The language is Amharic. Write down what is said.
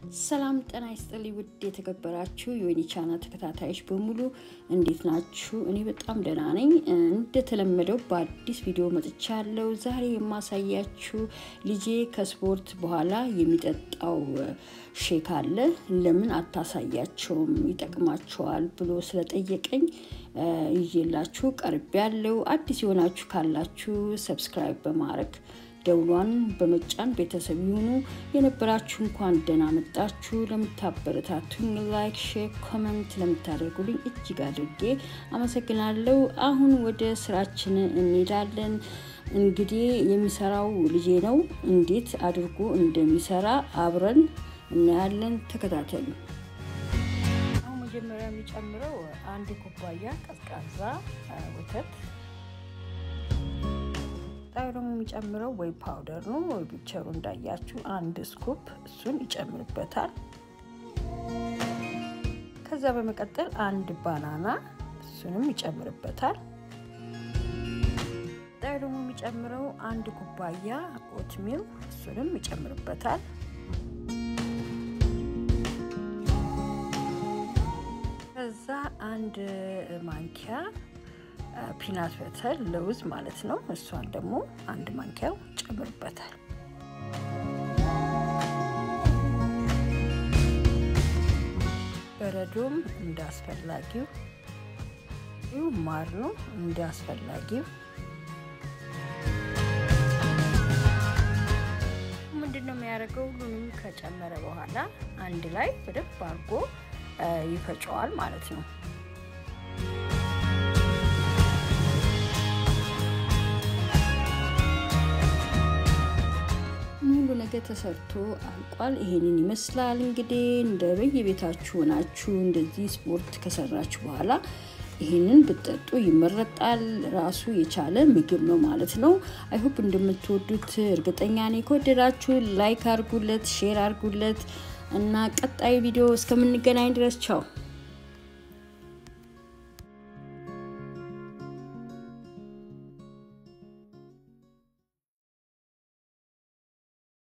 ሰላም ጤና ይስጥልኝ ውድ የተከበራችሁ የወይኒ ቻናል ተከታታዮች በሙሉ እንዴት ናችሁ? እኔ በጣም ደህና ነኝ። እንደተለመደው በአዲስ ቪዲዮ መጥቻለሁ። ዛሬ የማሳያችሁ ልጄ ከስፖርት በኋላ የሚጠጣው ሼክ አለ። ለምን አታሳያቸውም ይጠቅማቸዋል ብሎ ስለጠየቀኝ ይዤላችሁ ቀርብ ያለው አዲስ የሆናችሁ ካላችሁ ሰብስክራይብ በማድረግ ደውሏን በመጫን ቤተሰብ ይሁኑ። የነበራችሁ እንኳን ደህና መጣችሁ። ለምታበረታቱኝ ላይክ፣ ሼር፣ ኮመንት ለምታደርጉልኝ እጅግ አድርጌ አመሰግናለሁ። አሁን ወደ ስራችን እንሄዳለን። እንግዲህ የሚሰራው ልጄ ነው። እንዴት አድርጎ እንደሚሰራ አብረን እናያለን። ተከታተሉ። አሁን መጀመሪያ የሚጨምረው አንድ ኩባያ ቀዝቃዛ ወተት ቀጣዩ ደግሞ የሚጨምረው ወይ ፓውደር ነው ወይ ፒክቸሩ እንዳያችሁ አንድ ስኩፕ እሱን ይጨምርበታል። ከዛ በመቀጠል አንድ ባናና እሱንም ይጨምርበታል። ቀጣዩ ደግሞ የሚጨምረው አንድ ኩባያ ኦትሚል እሱንም ይጨምርበታል። ከዛ አንድ ማንኪያ ፒናት በተር ለውዝ ማለት ነው። እሷን ደግሞ አንድ ማንኪያው ጨምርበታል። በረዶም እንደ አስፈላጊው ይሁ ማር ነው እንደ አስፈላጊው። ምንድን ነው የሚያደርገው? ሁሉንም ከጨመረ በኋላ አንድ ላይ በደንብ አድርጎ ይፈጨዋል ማለት ነው። ሙሉ ነገር ተሰርቶ አልቋል። ይሄንን ይመስላል እንግዲህ እንደ በየቤታችሁ ሆናችሁ እንደዚህ ስፖርት ከሰራችሁ በኋላ ይህንን ብትጠጡ ይመረጣል። ራሱ የቻለ ምግብ ነው ማለት ነው። አይሆፕ እንደምትወዱት እርግጠኛ ነኝ። ከወደዳችሁ ላይክ አርጉለት፣ ሼር አርጉለት እና ቀጣይ ቪዲዮ እስከምንገናኝ ድረስ ቻው።